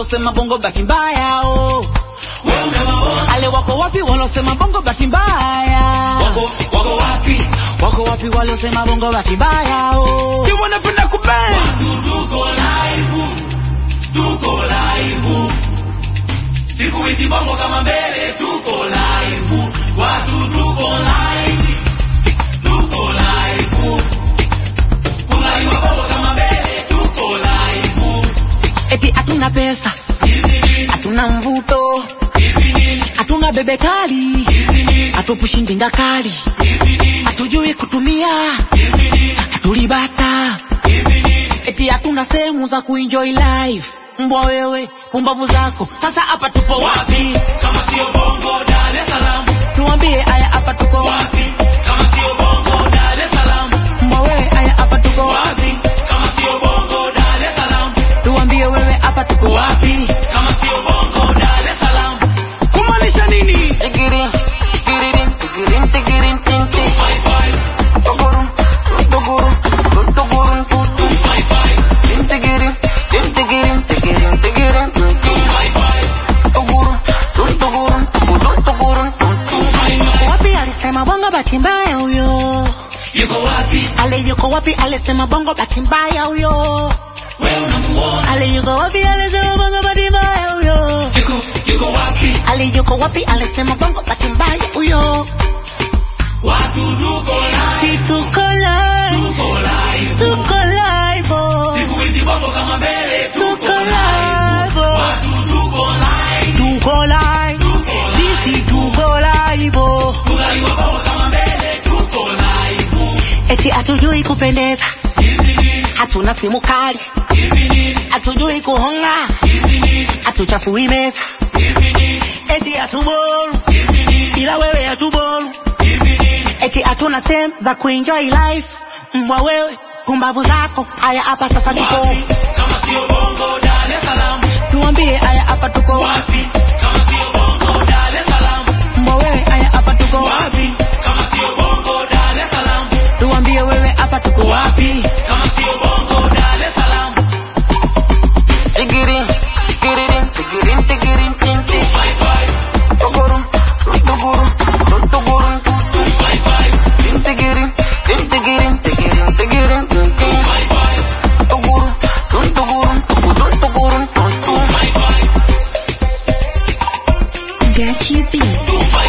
walosema bongo bahati mbaya oh. wewe umewaona ale wako wapi walosema bongo bahati mbaya wako wako wapi wako wapi walosema bongo bahati mbaya oh. si wanapenda kubaya watu tuko live tuko live siku hizi bongo kama mbele tuko live watu tuko live tuko live kuzaliwa bongo kama mbele tuko live eti hatuna pesa hizi nini hatuna mvuto hizi nini hatuna bebe kali hizi nini hatupushi ndinga kali hizi nini hatujui kutumia hizi nini hatulibata hizi nini eti hatuna sehemu za kuenjoy life mbwa wewe pumbavu zako sasa hapa tupo wapi kama sio bongo Dar es Salaam tuambie aya hapa tuko wapi wapi kama sio bongo Dar es Salaam mbwa wewe aya hapa tuko wapi wapi kama sio bongo Dar es Salaam tuambie wewe hapa tuko wapi kama sio bongo Dar es Salaam kumaanisha nini Tigirin, tigirin, tigirin, tigirin, tin, tin. 255 Tugurun, tugurun, tugurun, tut, tut. 255 Tin, tigirin, tin, tigirin, tigirin, tigirin, tin, tin. 255 Tugurun, tut, tugurun, tugurun, tugurun, tut, tut. 255 Wapi alisema bongo bahati mbaya huyo yuko wapi ale yuko wapi alisema bongo bahati mbaya huyo wewe unamuona ale yuko wapi alisema bongo bahati mbaya huyo yuko yuko wapi ale yuko wapi alisema bongo bahati mbaya huyo watu tuko si live tuko live tuko live tuko live oh. siku hizi bongo kama mbele Tuko tuko live live, oh. watu tuko live tuko live tuko live sisi tuko live oh. kuzaliwa bongo kama mbele tuko live eti hatujui kupendeza hizi nini hatuna simu kali hizi nini hatujui kuhonga hizi nini hatuchafui meza hizi nini eti hatuboru hizi nini ila wewe hatuboru hizi nini eti hatuna sehemu za kuenjoy life mbwa wewe pumbavu zako haya hapa sasa tuko wapi kama sio bongo Dar es Salaam tuambie haya hapa tuko wapi kama sio bongo Dar es Salaam mbwa wewe haya hapa tuko wapi kama sio bongo Dar es Salaam tuambie wewe hapa tuko wapi kama sio bongo Dar es Salaam tigirin tigirin tigirin tigirin tin tin 255 tugurun tugurun tugurun 255 tin tigirin tin tigirin tigirin tigirin tin tin 255 tugurun tugurun tugurun tugurun tun tun 255 Gachi B. 255